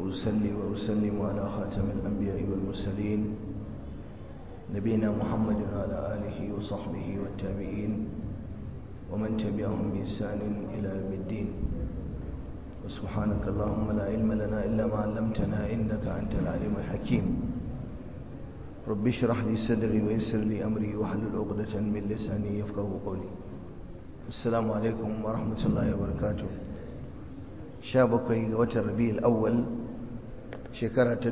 وأصلي وأسلم على خاتم الأنبياء والمرسلين نبينا محمد وعلى آله وصحبه والتابعين ومن تبعهم بإحسان إلى يوم الدين وسبحانك اللهم لا علم لنا إلا ما علمتنا إنك أنت العليم الحكيم رب اشرح لي صدري ويسر لي أمري واحلل عقدة من لساني يفقه قولي السلام عليكم ورحمة الله وبركاته شابكي وتر ربيع الأول shekara ta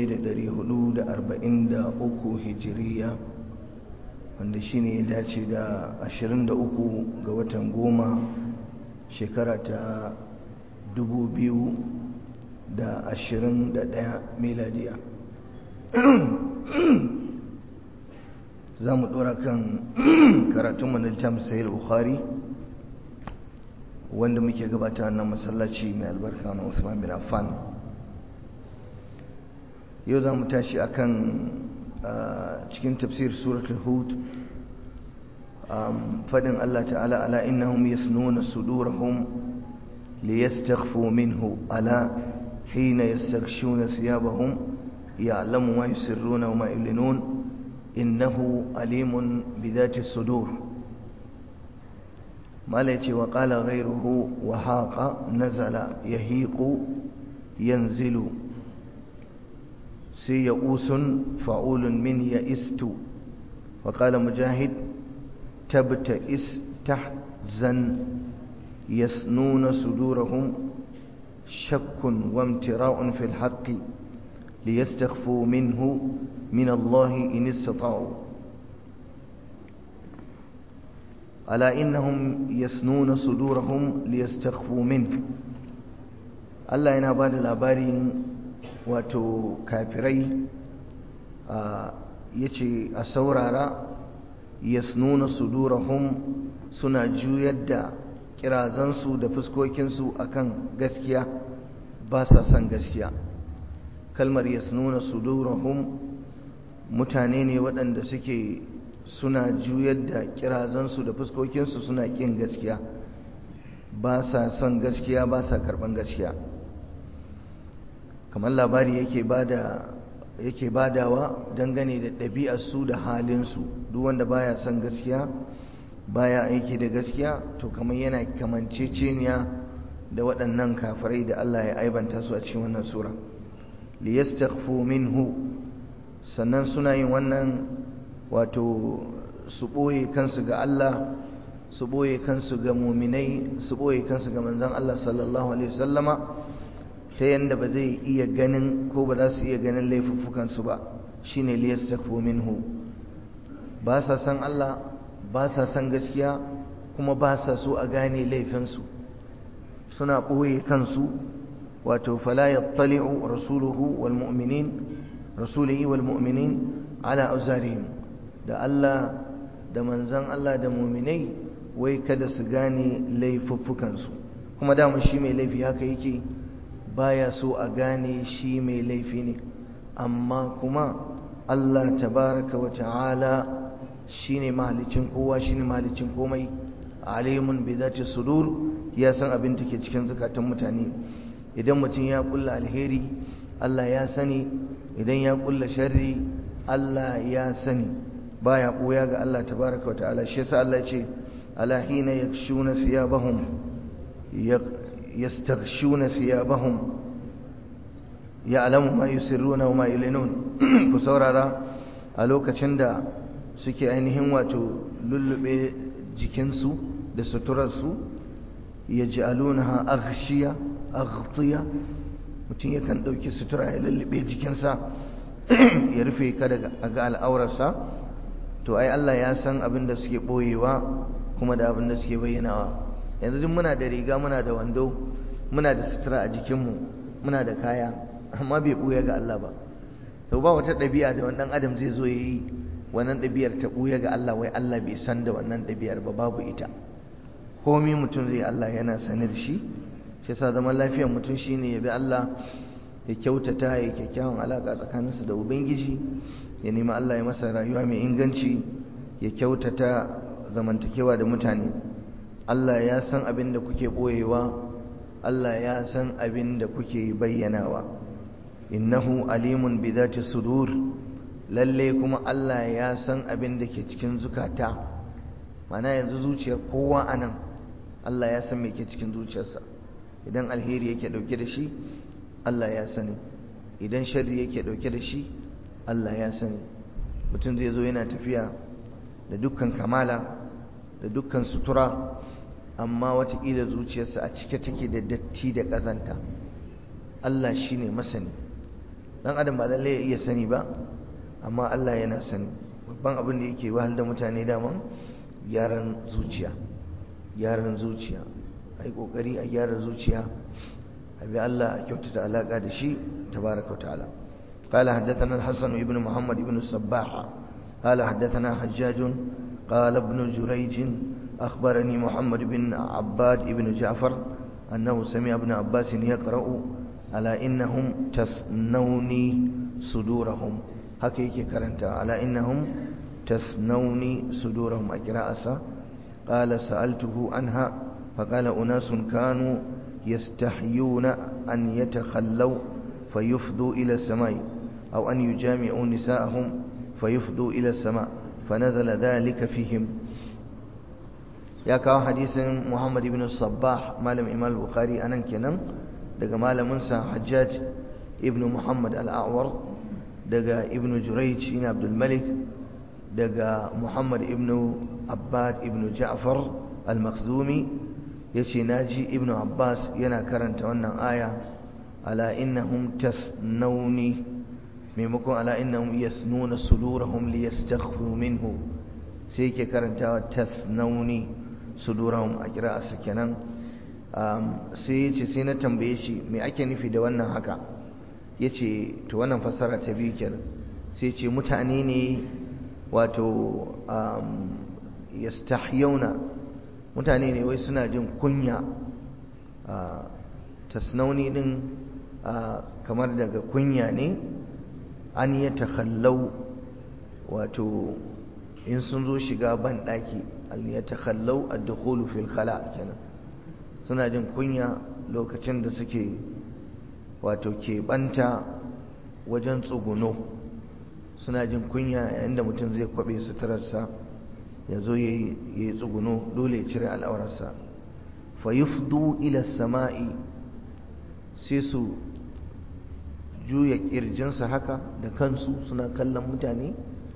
1443 hijiriya wanda shine ya dace da 23 ga watan goma shekara ta 2021 miladiya za mu dora kan karatun maniltam sayar bukhari wanda muke gabata nan masallaci mai albarka na usman bin affan yau za mu tashi a kan cikin tafsir suratul hud fadin Allah ta'ala ala innahum yasnuna sudurahum liyastakhfu minhu ala hina yastaghshuna thiyabahum ya'lamu ma yusirruna wa ma yulinun innahu alimun bidhati sudur mala yace wa qala ghayruhu wa haqa nazala yahiqu yanzilu sai ya'usun fa'ulun min ya'istu wa qala mujahid tabta'is tahzan yasnuna sudurahum shakkun wa imtira'un fil haqqi liyastakhfu minhu min Allah in istata'u ala innahum yasnuna sudurahum liyastakhfu minhu Allah yana bada labarin wato kafirai ya ce a saurara yasnuna sudurahum suna juyar da kirazansu da fuskokinsu akan gaskiya ba sa son gaskiya kalmar yasnuna sudurahum mutane ne waɗanda suke suna juyar da kirazansu da fuskokinsu suna ƙin gaskiya ba sa son gaskiya ba sa karɓan gaskiya kamar labari yake bada yake badawa dangane da ɗabi'arsu da halinsu duk wanda baya son gaskiya baya aiki da gaskiya to kamar yana kamanceceniya da waɗannan kafirai da Allah ya aibanta su a cikin wannan sura liyastakhfu minhu sannan suna yin wannan wato su ɓoye kansu ga Allah su ɓoye kansu ga muminai su ɓoye kansu ga manzon Allah sallallahu alaihi wasallama ta yadda ba zai iya ganin ko ba za su iya ganin laifuffukansu ba shine liyastakfu minhu ba sa san Allah ba sa san gaskiya kuma ba sa so a gane laifinsu suna ɓoye kansu wato fala yattali'u rasuluhu wal mu'minin rasulihi wal mu'minin ala auzarihim da Allah da manzan Allah da mu'minai wai kada su gane laifuffukansu kuma dama shi mai laifi haka yake baya so a gane shi mai laifi ne amma kuma Allah tabaraka wa ta'ala shine mahalicin kowa shine mahalicin komai alimun bi zati sudur ya san abin da ke cikin zakatan mutane idan mutum ya kulla alheri Allah ya sani idan ya kulla sharri Allah ya sani baya koya ga Allah tabaraka wa ta'ala shi yasa Allah ya ce ala hina yakshuna thiyabahum yastaghshuna thiyabahum ya'lamu ma yusirruna wa ma yulinun ku saurara a lokacin da suke ainihin wato lullube jikinsu da suturarsu yaj'alunaha aghshiya aghtiya mutum yakan dauki sutura ya lullube jikinsa ya rufe ka daga ga al'aurarsa to ai Allah ya san abin da suke boyewa kuma da abin da suke bayyanawa yanzu duk muna da riga muna da wando muna da sutura a jikinmu muna da kaya amma bai ɓuya ga Allah ba to ba wata ɗabi'a da wannan adam zai zo ya yi wannan ɗabi'ar ta ɓuya ga Allah wai Allah bai san da wannan ɗabi'ar ba babu ita komi mutum zai Allah yana sane da shi shi yasa zaman lafiyar mutum shine ya bi Allah ya kyautata ya kyakkyawan alaƙa tsakaninsa da ubangiji ya nemi Allah ya masa rayuwa mai inganci ya kyautata zamantakewa da mutane Allah ya san abin da kuke ɓoyewa Allah ya san abin da kuke bayyanawa innahu alimun bi dhati sudur lalle kuma Allah ya san abin da ke cikin zukata mana yanzu zuciyar kowa anan Allah ya san me ke cikin zuciyarsa idan alheri yake dauke da shi Allah ya sani idan sharri yake dauke da shi Allah ya sani mutum zai zo yana tafiya da dukkan kamala da dukkan sutura amma watakila zuciyarsa a cike take da datti da ƙazanta Allah shi ne masani ɗan adam ba lallai ya iya sani ba amma Allah yana sani babban abin da yake wahal da mutane daman gyaran zuciya gyaran zuciya a yi ƙoƙari a gyara zuciya a bi Allah a kyautata alaƙa da shi tabaraka ta'ala قال حدثنا الحسن بن محمد بن الصباح قال حدثنا حجاج قال ابن جريج أخبرني محمد بن عباد بن جعفر أنه سمع ابن عباس يقرأ على إنهم تسنوني صدورهم حقيقي كرنت على إنهم تسنوني صدورهم أجراء قال سألته عنها فقال أناس كانوا يستحيون أن يتخلوا فيفضوا إلى السماء أو أن يجامعوا نساءهم فيفضوا إلى السماء فنزل ذلك فيهم ya kawo hadisin Muhammad ibn Sabbah malam Imam Bukhari anan kenan daga malamin sa Hajjaj ibn Muhammad al-A'war daga ibn Jurayj ibn Abdul Malik daga Muhammad ibn Abbad ibn Ja'far al-Makhzumi yace naji ibn Abbas yana karanta wannan aya ala innahum tasnawni maimakon ala innahum yasnuna sudurahum liyastakhfu minhu sai yake karantawa tasnawni sudurahum a kira'arsa kenan sai ya ce sai na tambaye shi me ake nufi da wannan haka ya ce to wannan fassara ta biyu kenan sai ce mutane ne wato yastahyauna mutane ne wai suna jin kunya tasnauni din kamar daga kunya ne an yi takhallau wato in sun zo shiga ban ɗaki al-yatakhallau ad-dukhulu fil khala kenan suna jin kunya lokacin da suke wato ke banta wajen tsuguno suna jin kunya yayin da mutum zai kwabe suturarsa ya zo ya yi tsuguno dole ya cire al'aurarsa fa yufdu ila sama'i sai su juya kirjinsa haka da kansu suna kallon mutane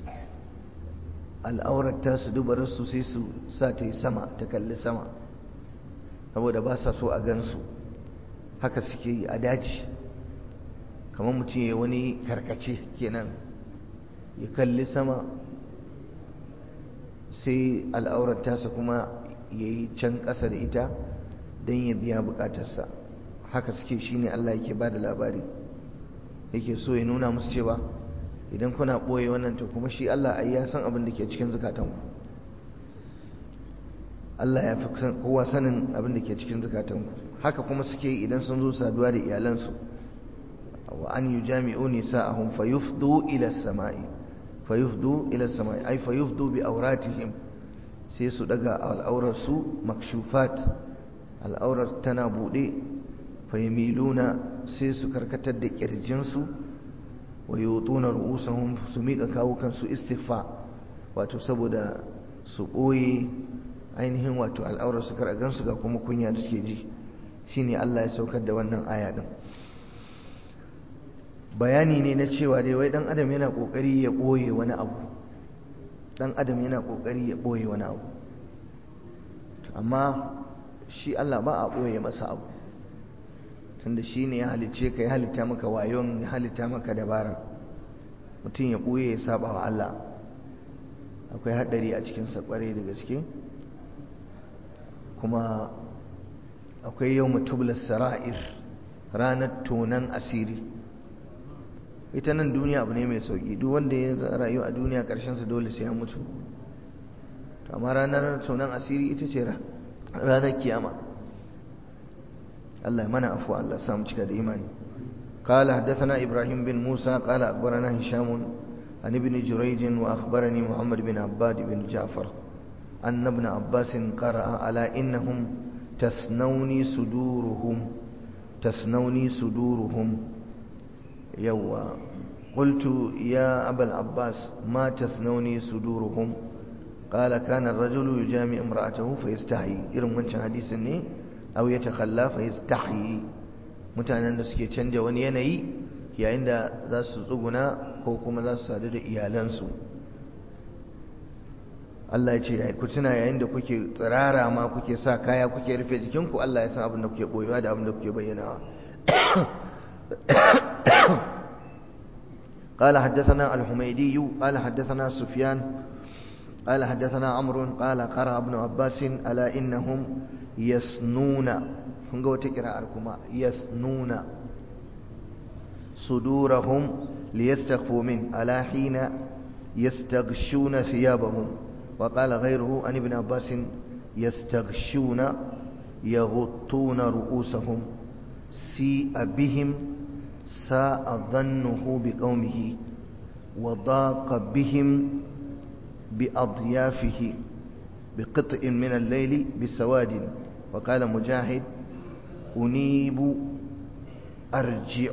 al'aurar ta su dubararsu sai su sa ta yi sama ta kalli sama saboda ba sa so a gansu haka suke yi a daji kamar mutum ya wani karkace kenan ya kalli sama sai al'aurar tasa kuma ya yi can ƙasa da ita don ya biya buƙatarsa haka suke shi ne Allah yake ba da labari yake so ya nuna musu cewa idan kuna ɓoye wannan to kuma shi Allah ai ya san abin da ke cikin zukatanku Allah ya fi kowa sanin abin da ke cikin zukatanku haka kuma suke idan sun zo saduwa da iyalansu wa an yujami'u nisa'ahum fayufdu ila samai fayufdu ila samai ai fayufdu bi auratihim sai su daga al'aurar su makshufat al'aurar tana bude fayamiluna sai su karkatar da kirjin su wa yutuna ru'usahum su miƙa kawukan su istighfa wato saboda su ɓoye ainihin wato al'aurar su kar a gansu ga kuma kunya da suke ji shine Allah ya saukar da wannan aya din bayani ne na cewa dai wai dan adam yana kokari ya boye wani abu dan adam yana kokari ya boye wani abu amma shi Allah ba a boye masa abu tunda shi ne ya halicce ka ya halitta maka wayon ya halitta maka dabara mutum ya boye ya saba wa Allah akwai hadari a cikin sa kware da gaske kuma akwai yau mutublas sara'ir ranar tonan asiri ita nan duniya abu ne mai sauki duk wanda ya rayu a duniya sa dole sai ya mutu to amma ranar tonan asiri ita ce ranar kiyama Allah ya mana afuwa Allah samu cika da imani قال حدثنا إبراهيم بن موسى قال أخبرنا هشام عن ابن جريج وأخبرني محمد بن عباد بن جعفر أن ابن عباس قرأ على إنهم تسنوني صدورهم تسنوني صدورهم yawa qultu ya abul abbas ma tasnuni suduruhum qala kana ar-rajulu yujami imra'atahu fayastahi irin wancan hadisin ne aw yatakhalla fayastahi mutanen da suke canja wani yanayi yayin da za su tsuguna ko kuma za su sadu da iyalansu Allah ya ce ku tuna yayin da kuke tsirara ma kuke sa kaya kuke rufe jikinku Allah ya san abin da kuke boyewa da abin da kuke bayyanawa قال حدثنا الحميدي قال حدثنا سفيان قال حدثنا عمرو قال قرأ ابن عباس ألا إنهم يسنون هنقو تقرأ أركما يسنون صدورهم ليستخفوا منه ألا حين يستغشون ثيابهم وقال غيره عن ابن عباس يستغشون يغطون رؤوسهم سيء بهم ساء ظنه بقومه وضاق بهم بأضيافه بقطع من الليل بسواد وقال مجاهد أنيب أرجع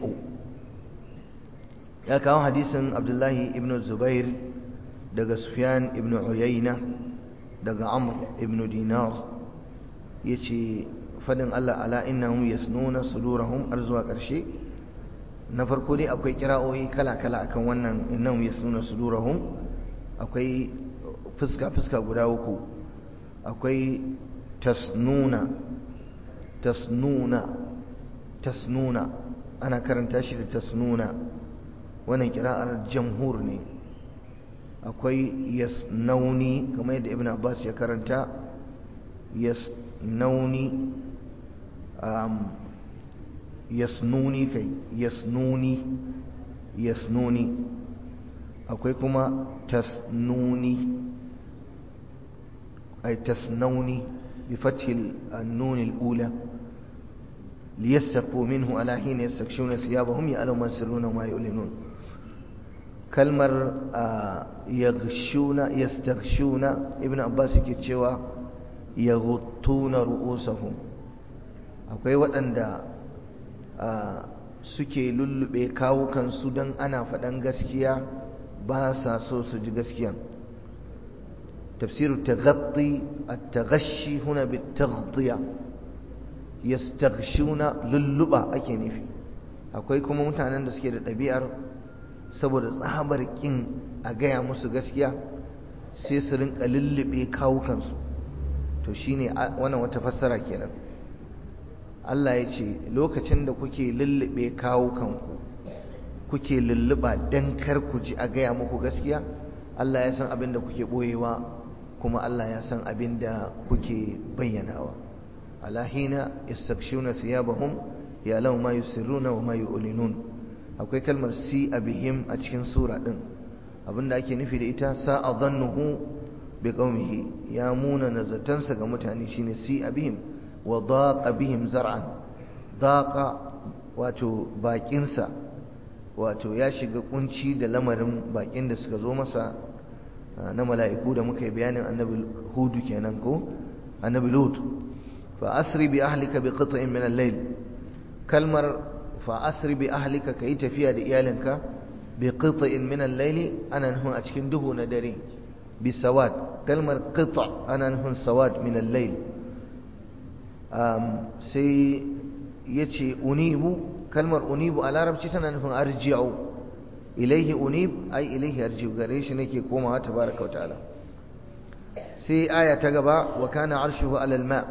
ya kawo hadisin abdullahi ibn zubair daga sufyan ibn uyayna daga amr ibn dinar ya ce fadin allah ala innahum yasnuna sudurahum har zuwa ƙarshe na farko dai akwai kira'o'i kala-kala akan wannan innahum yasnuna sudurahum akwai fuska-fuska guda uku akwai tasnuna tasnuna tasnuna ana karanta shi da tasnuna wannan kira'ar jamhur ne akwai yasnauni kamar yadda ibn abbas ya karanta yasnauni um, yasnuni kai yasnuni yasnuni akwai kuma tasnuni ay tasnauni bi fathil an-nun al-ula liyastaqu minhu ala hina yastakshuna thiyabahum ya'lamu ma yusirruna wa ma yu'linun kalmar yaghshuna yastaghshuna ibn abbas yake cewa yaghuttuna ru'usahum akwai waɗanda suke lullube kawukansu don ana faɗan gaskiya ba sa so su ji gaskiya tafsiru taghatti at-taghashi huna bit-taghdiya yastaghshuna lulluba ake nufi akwai kuma mutanen da suke da ɗabi'ar saboda tsabar kin a gaya musu gaskiya sai su rinka lullube kawukansu to shine wannan wata fassara kenan Allah ya ce lokacin da kuke lullube kawukanku kuke lulluba dan kar ku ji a gaya muku gaskiya Allah ya san abin da kuke boyewa kuma Allah ya san abin da kuke bayyanawa ala hina yastakshuna thiyabahum ya lau ma yusirruna wa ma yu'linun akwai kalmar si abihim a cikin sura din abinda ake nufi da ita sa'a dhannuhu bi qaumihi ya muna nazatansa ga mutane shine si abihim wa daqa bihim zar'an daqa wato bakinsa wato ya shiga kunci da lamarin bakin da suka zo masa na mala'iku da muka yi bayanin annabi hudu kenan ko annabi lut fa asri bi ahlika bi qit'in min al-layl kalmar fa asri bi ahlika kai tafiya da iyalinka bi qit'in min al-layl ana nufin a cikin duhu na dare bi sawad kalmar qit' ana nufin sawad min al-layl sai yace unibu kalmar unibu a larabci tana nufin arji'u ilaihi unib ai ilaihi arji'u gare shi nake komawa tabaraka wa ta'ala sai aya ta gaba wa kana arshuhu alal ma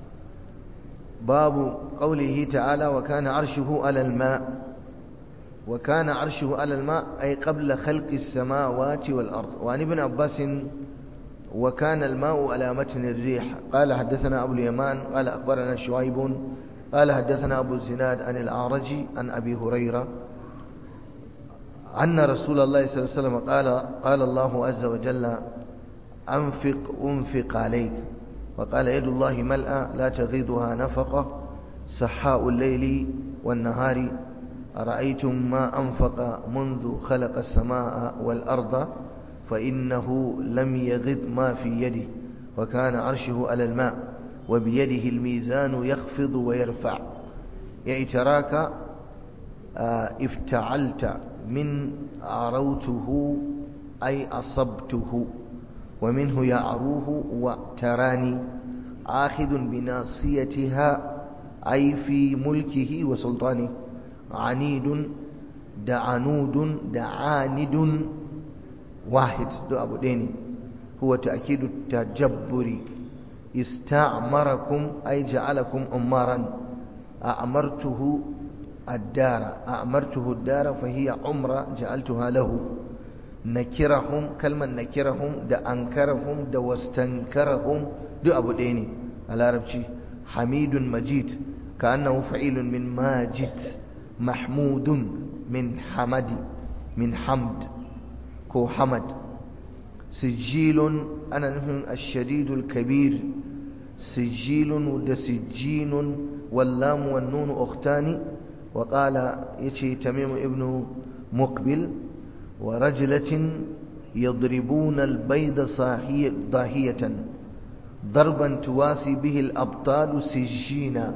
babu qawlihi ta'ala wa kana arshuhu alal ma wa kana arshuhu alal ma ay qabla khalqi as-samawati wal ard wa an ibn abbas وكان الماء على متن الريح قال حدثنا أبو اليمان قال أخبرنا شعيب قال حدثنا أبو الزناد عن الأعرج عن أبي هريرة أن رسول الله صلى الله عليه وسلم قال قال الله عز وجل أنفق أنفق عليك وقال يد الله ملأى لا تغيضها نفقة سحاء الليل والنهار أرأيتم ما أنفق منذ خلق السماء والأرض فإنه لم يغض ما في يده وكان عرشه على الماء وبيده الميزان يخفض ويرفع يعني تراك افتعلت من عروته أي أصبته ومنه يعروه وتراني آخذ بناصيتها أي في ملكه وسلطانه عنيد دعنود دعاند واحد دو أبو ديني هو تأكيد التجبر استعمركم أي جعلكم أمارا أعمرته الدار أعمرته الدار فهي عمرة جعلتها له نكرهم كلمة نكرهم دا أنكرهم دا واستنكرهم دو أبو ديني على ربشي حميد مجيد كأنه فعيل من ماجد محمود من حمد من حمد كو حمد سجيل أنا نفهم الشديد الكبير سجيل ود سجين واللام والنون أختان وقال يتي تميم ابن مقبل ورجلة يضربون البيض صاحية ضاهية ضربا تواسي به الأبطال سجينا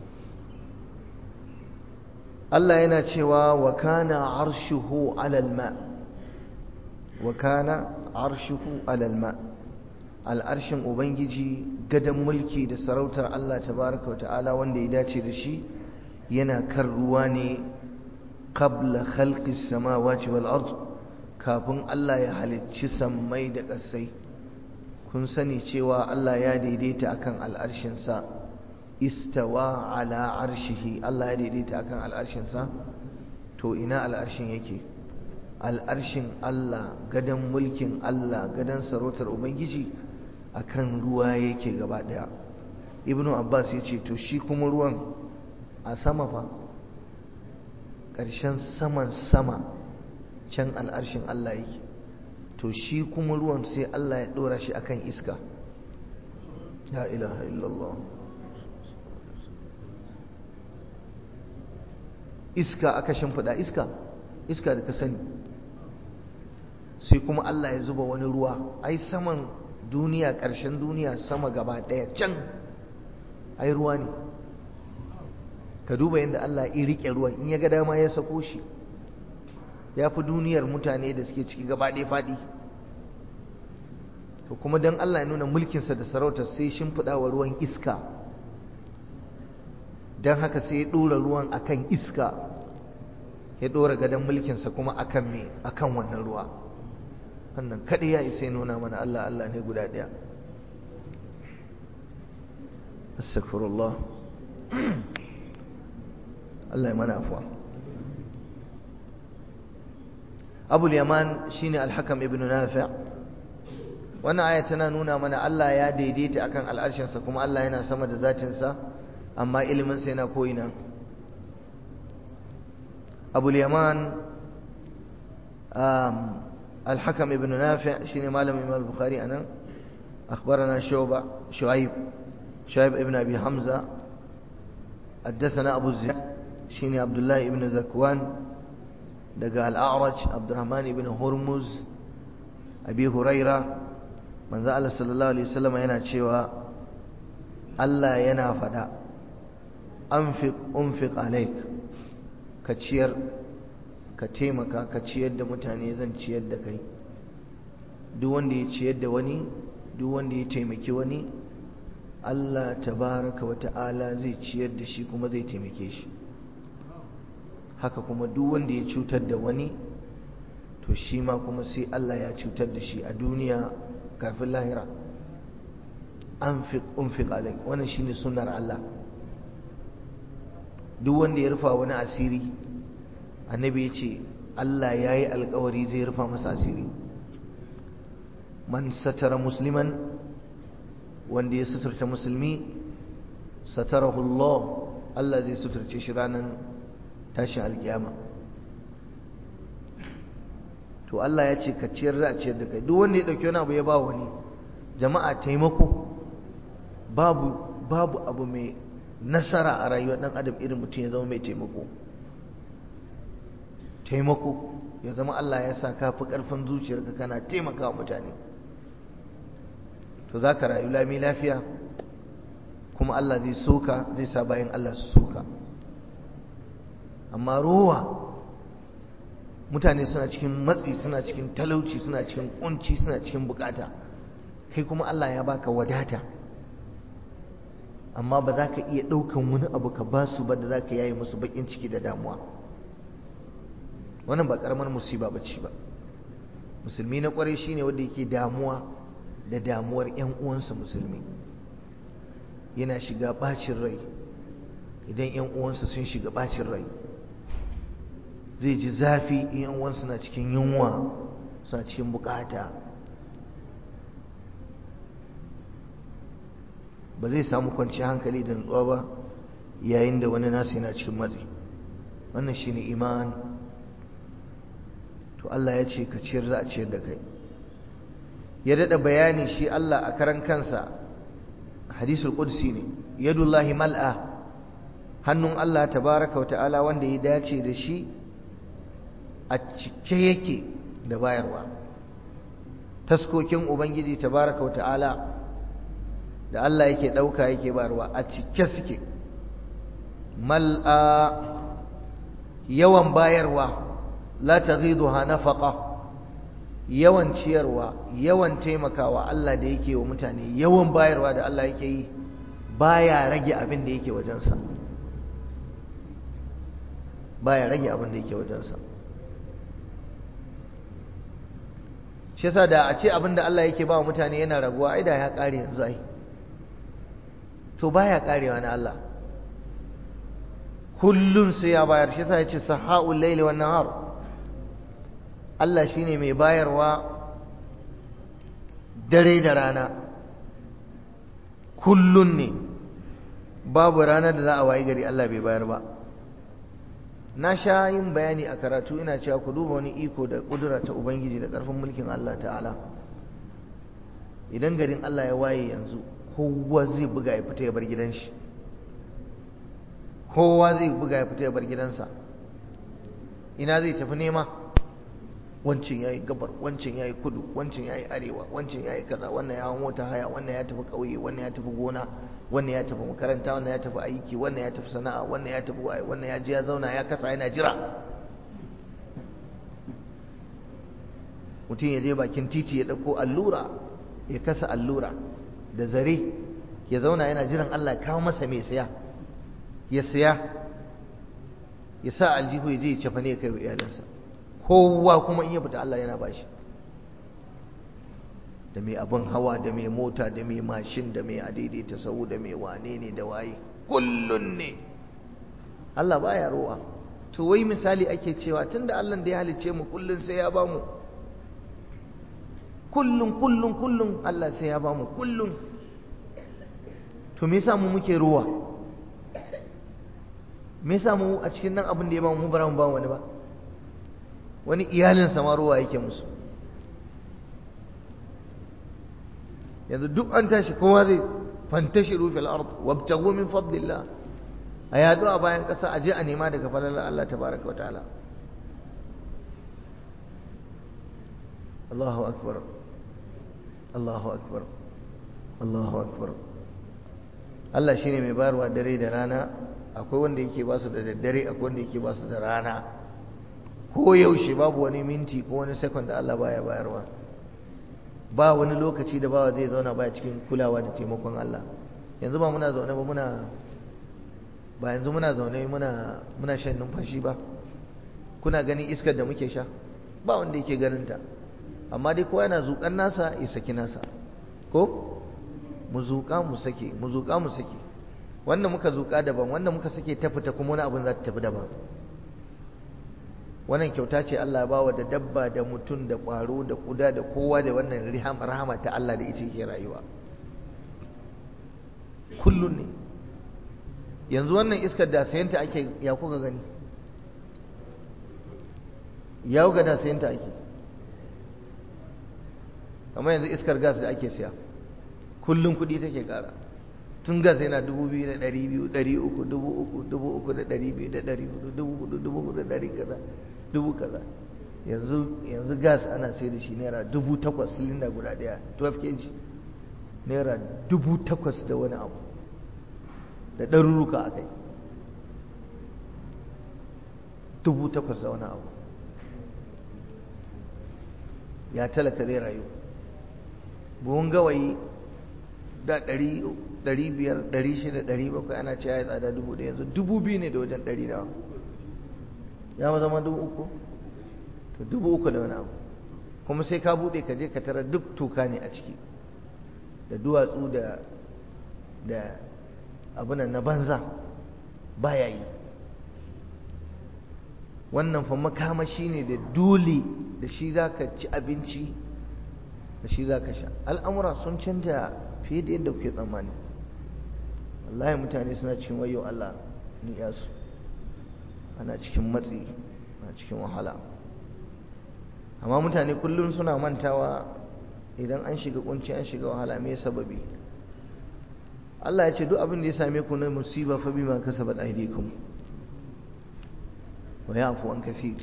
الله يناتشوا وكان عرشه على الماء وكان عرشه على الماء al'arshin ubangiji gadon mulki da sarautar Allah tabaraka wata'ala wanda ya dace da shi yana kan ruwa ne qabla khalqis samawati wal ard kafin Allah ya halicci sammai da ƙasai kun sani cewa Allah ya daidaita akan al'arshinsa istawa ala arshihi Allah ya daidaita akan al'arshinsa to ina al'arshin yake al'arshin Allah gadon mulkin Allah gadon sarautar ubangiji akan ruwa yake gaba daya ibnu abbas ya ce to shi kuma ruwan a sama fa ƙarshen saman sama can al'arshin Allah yake to shi kuma ruwan sai Allah ya ɗora shi akan iska la ilaha illallah iska aka shimfiɗa iska iska da ka sani sai kuma Allah ya zuba wani ruwa ai saman duniya ƙarshen duniya sama gaba ɗaya can ai ruwa ne ka duba yadda Allah ya riƙe ruwan in ya ga dama ya sako shi ya fi duniyar mutane da suke ciki gaba ɗaya faɗi to kuma don Allah ya nuna mulkinsa da sarautar sai shimfiɗa wa ruwan iska don haka sai ya ɗora ruwan akan iska ya ɗora gadon mulkinsa kuma akan me akan wannan ruwa wannan kaɗai ya isa nuna mana Allah Allah ne guda ɗaya astaghfirullah Allah ya mana afuwa abul yaman shine al-hakam ibn nafi' wannan aya tana nuna mana Allah ya daidaita akan al'arshinsa kuma Allah yana sama da zatinsa amma ilimin sa yana ko'ina abul yaman الحكم ابن نافع شين مالم إمام البخاري أنا أخبرنا شعبة شعيب شعيب ابن أبي حمزة حدثنا أبو الزياد شين عبد الله ابن ذكوان دقى الأعرج عبد الرحمن بن هرمز أبي هريرة من زال صلى الله عليه وسلم ينا شوى ألا ينا فدا أنفق أنفق عليك كتشير ka taimaka ka ciyar da mutane zan ciyar da kai duk wanda ya ciyar da wani duk wanda ya taimaki wani Allah tabaraka wa ta'ala zai ciyar da shi kuma zai taimake shi haka kuma duk wanda ya cutar da wani to shi ma kuma sai Allah ya cutar da shi a duniya kafin lahira anfiq unfiq alai wannan shine sunnar Allah duk wanda ya rufa wani asiri annabi ya ce Allah ya yi alkawari zai rufa masa asiri man satara musliman wanda ya suturta musulmi satarahu Allah Allah zai suturce shi ranar tashin alkiyama to Allah ya ce ka ciyar za a ciyar da kai duk wanda ya dauki wani abu ya ba wani jama'a taimako babu babu abu mai nasara a rayuwar dan adam irin mutum ya zama mai taimako taimako ya zama Allah ya sa ka fi ƙarfin zuciyarka kana taimakawa mutane to za ka rayu lami lafiya kuma Allah zai soka zai sa bayan Allah su soka amma rowa mutane suna cikin matsi suna cikin talauci suna cikin kunci suna cikin bukata kai kuma Allah ya baka wadata amma ba za ka iya ɗaukan wani abu ka ba su ba da za ka yaye musu baƙin ciki da damuwa wannan ba ƙaramar musiba ba ce ba musulmi na ƙwarai shine wanda yake damuwa da damuwar 'yan uwansa musulmi yana shiga ɓacin rai idan 'yan uwansa sun shiga ɓacin rai zai ji zafi in 'yan uwansa na cikin yunwa suna cikin bukata ba zai samu kwanciyar hankali da nutsuwa ba yayin da wani nasa yana cikin matsi wannan shine iman to Allah ya ce ka ciyar za a ciyar da kai ya dada bayani shi Allah a karan kansa hadisul qudsi ne yadullahi mal'a hannun Allah tabaraka ta'ala wanda ya dace da shi a cike yake da bayarwa taskokin ubangiji tabaraka ta'ala da Allah yake ɗauka yake bayarwa a cike suke mal'a yawan bayarwa la taghiduha nafaqa yawan ciyarwa yawan taimakawa Allah da yake wa mutane yawan bayarwa da Allah yake yi baya rage abin da yake wajensa baya rage abin da yake wajensa shi yasa da a ce abin da Allah yake ba wa mutane yana raguwa ai da ya kare yanzu ai to baya karewa na Allah kullun sai ya bayar shi yasa ya ce sahaul layli wan nahar Allah shine mai bayarwa dare da rana kullun ne babu ranar da za a wayi gari Allah bai bayar ba na sha yin bayani a karatu ina cewa ku duba wani iko da kudura ta ubangiji da ƙarfin mulkin Allah ta'ala idan garin Allah ya waye yanzu kowa zai buga ya fita ya bar gidan shi kowa zai buga ya fita ya bar gidansa ina zai tafi nema wancin yayi gabar wancin yayi kudu wancin yayi arewa wancin yayi kaza wannan ya hawo mota haya wannan ya tafi kauye wannan ya tafi gona wannan ya tafi makaranta wannan ya tafi aiki wannan ya tafi sana'a wannan ya tafi waye wannan ya je ya zauna ya kasa yana jira mutum ya je bakin titi ya dauko allura ya kasa allura da zare ya zauna yana jiran Allah ya kawo masa mai siya ya siya ya sa aljihu ya je ya cafa ne ya kai wa iyalansa kowa kuma in ya fita Allah yana bashi da mai abin hawa da mai mota da mai mashin da mai adaidaita sau da mai wane ne da waye kullun ne Allah baya rowa to wai misali ake cewa tunda Allah da ya halicce mu kullun sai ya bamu kullun kullun kullun Allah sai ya bamu kullun to me yasa mu muke rowa me yasa mu a cikin nan abin da ya bamu mu bara mu ba wani ba wani iyalinsa ma ruwa yake musu yanzu duk an tashi kowa zai fantashiru fil ard wabtagu min fadlillah a yadu a bayan ƙasa a je a nema daga falalar Allah tabaraka wa ta'ala Allahu akbar Allahu akbar Allahu akbar Allah shine mai bayarwa dare da rana akwai wanda yake ba su da daddare akwai wanda yake ba su da rana ko yaushe babu wani minti ko wani sekon da Allah baya bayarwa ba wani lokaci da bawa zai zauna baya cikin kulawa da taimakon Allah yanzu ba muna zaune ba muna ba yanzu muna zaune muna muna shan numfashi ba kuna ganin iskar da muke sha ba wanda yake ganin ta amma dai kowa yana zuƙan nasa ya saki nasa ko mu zuƙa mu sake mu zuƙa mu sake wanda muka zuƙa daban wanda muka sake ta fita kuma wani abin za ta tafi daban wannan kyauta ce Allah ba wa da dabba da mutum da ƙwaro da ƙuda da kowa da wannan rahama ta Allah da ita yake rayuwa kullun ne yanzu wannan iskar da sayanta ake ya kuka gani ya ga da sayanta ake amma yanzu iskar gas da ake siya kullun kuɗi take ƙara tun gas yana dubu biyu da ɗari biyu ɗari uku dubu uku dubu uku da ɗari biyu da ɗari hudu dubu hudu dubu hudu da ɗari kaza dubu kaza yanzu yanzu gas ana sai da shi naira dubu takwas silinda guda ɗaya 12 kg naira dubu takwas da wani abu da ɗaruruka a kai dubu takwas da wani abu ya talaka zai rayu buhun gawayi da ɗari biyar ɗari shida ɗari bakwai ana ce ya tsada dubu ɗaya yanzu dubu biyu ne da wajen ɗari da ya ma zama dubu uku to dubu uku da wani abu kuma sai ka buɗe ka je ka tara duk toka ne a ciki da duwatsu da da abunan na banza baya yi wannan fa makamashi ne da dole da shi za ka ci abinci da shi za ka sha al'amura sun canja fiye da yadda kuke tsammani wallahi mutane suna cikin wayo Allah ni yasu ana cikin matsi ana cikin wahala amma mutane kullum suna mantawa idan an shiga kunci an shiga wahala me sababi Allah ya ce duk abin da ya same ku na musiba fa bima kasabat aydikum wa ya'fu an kaseer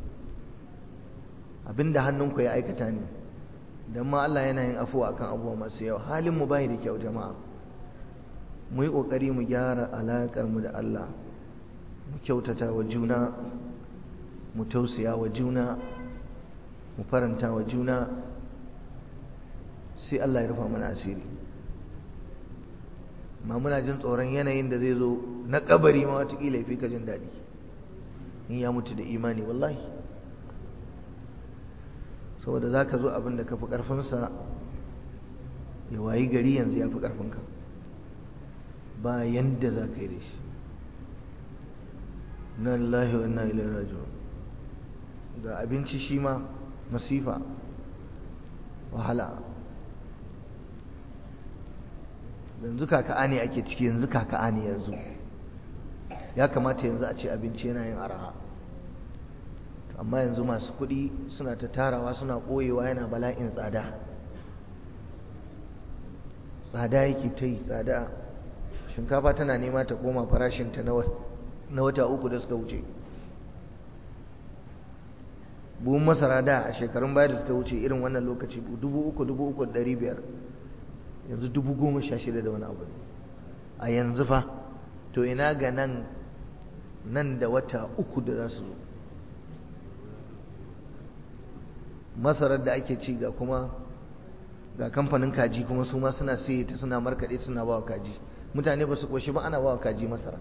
abinda hannunku ya aikata ne dan ma Allah yana yin afuwa akan abubuwa masu yawa halin mu bai da kyau jama'a mu yi kokari mu gyara alakar mu da Allah mu kyautata wa juna mu tausaya wa juna mu faranta wa juna sai Allah ya rufa mana asiri ma muna jin tsoron yanayin da zai zo na kabari ma watakila ya fi ka jin daɗi in ya mutu da imani wallahi saboda za ka zo abin da ka fi ƙarfinsa ya wayi gari yanzu ya fi ƙarfinka ba yanda za ka yi da shi na lillahi wa inna ilaihi raji'un ga abinci shi ma masifa wahala yanzu kaka'a ne ake ciki yanzu kaka'a ne yanzu ya kamata yanzu a ce abinci yana yin araha amma yanzu masu kuɗi suna ta tarawa suna ɓoyewa yana bala'in tsada tsada yake ta yi tsada shinkafa tana nema ta koma farashinta na wata uku da suka wuce buhun masara da a shekarun baya da suka wuce irin wannan lokaci dubu uku dubu uku da ɗari biyar yanzu dubu goma sha shida da wani abu a yanzu fa to ina ga nan nan da wata uku da za su zo masarar da ake ci ga kuma ga kamfanin kaji kuma su ma suna sai ta suna markaɗe suna ba wa kaji mutane ba su ƙoshi ba ana ba wa kaji masara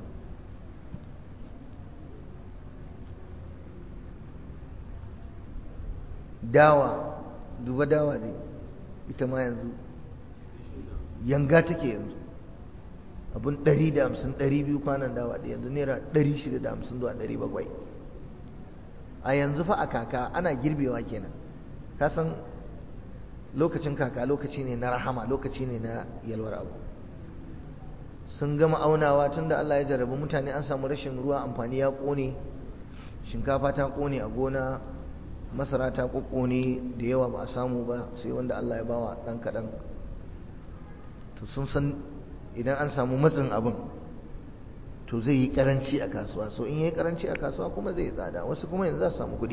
dawa duba dawa ne ita ma yanzu yanga take yanzu abun 150 200 kwanan dawa da yanzu naira 650 zuwa 700 a yanzu fa a kaka ana girbewa kenan ka san lokacin kaka lokaci ne na rahama lokaci ne na yalwar abu sun gama aunawa tunda Allah ya jarabi mutane an samu rashin ruwa amfani ya kone shinkafa ta kone a gona masara ta kokkone da yawa ba a samu ba sai wanda Allah ya bawa dan kadan to sun san idan an samu matsin abin to zai yi karanci a kasuwa so in yi karanci a kasuwa kuma zai tsada wasu kuma yanzu za su samu kuɗi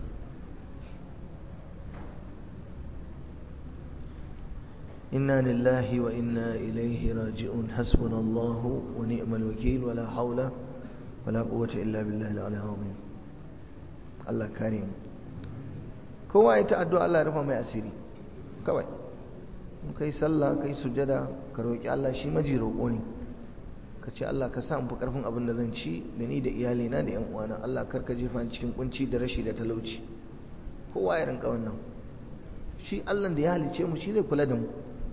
inna lillahi wa inna ilaihi raji'un hasbunallahu wa ni'mal wakil wala haula wala quwwata illa billahi al-ali azim Allah kare mu kowa ya ta addu'a Allah ya rufa mai asiri kawai in kai sallah kai sujada ka roki Allah shi maji roƙo ne ka ce Allah ka sa in fi karfin abin da zan ci da ni da iyalina da yan uwana Allah kar ka jefa cikin kunci da rashi da talauci kowa ya rinka wannan shi Allah da ya halice mu shi zai kula da mu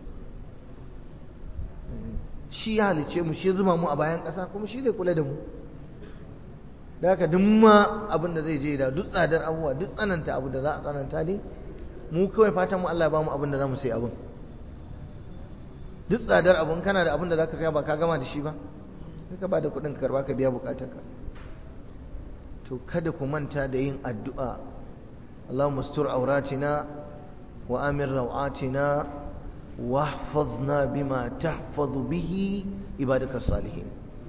shi ya halice mu shi zuba mu a bayan ƙasa kuma shi zai kula da mu da haka duk ma abin da zai je da duk tsadar abubuwa duk tsananta abu da za a tsananta ne mu kawai fatan mu Allah ya ba mu abin da za mu sai abin duk tsadar abin kana da abin da za ka saya ba ka gama da shi ba sai ka ba da kuɗin karba ka biya bukatarka to kada ku manta da yin addu'a Allahumma astur auratina wa amir rawatina واحفظنا بما تحفظ به عبادك الصالحين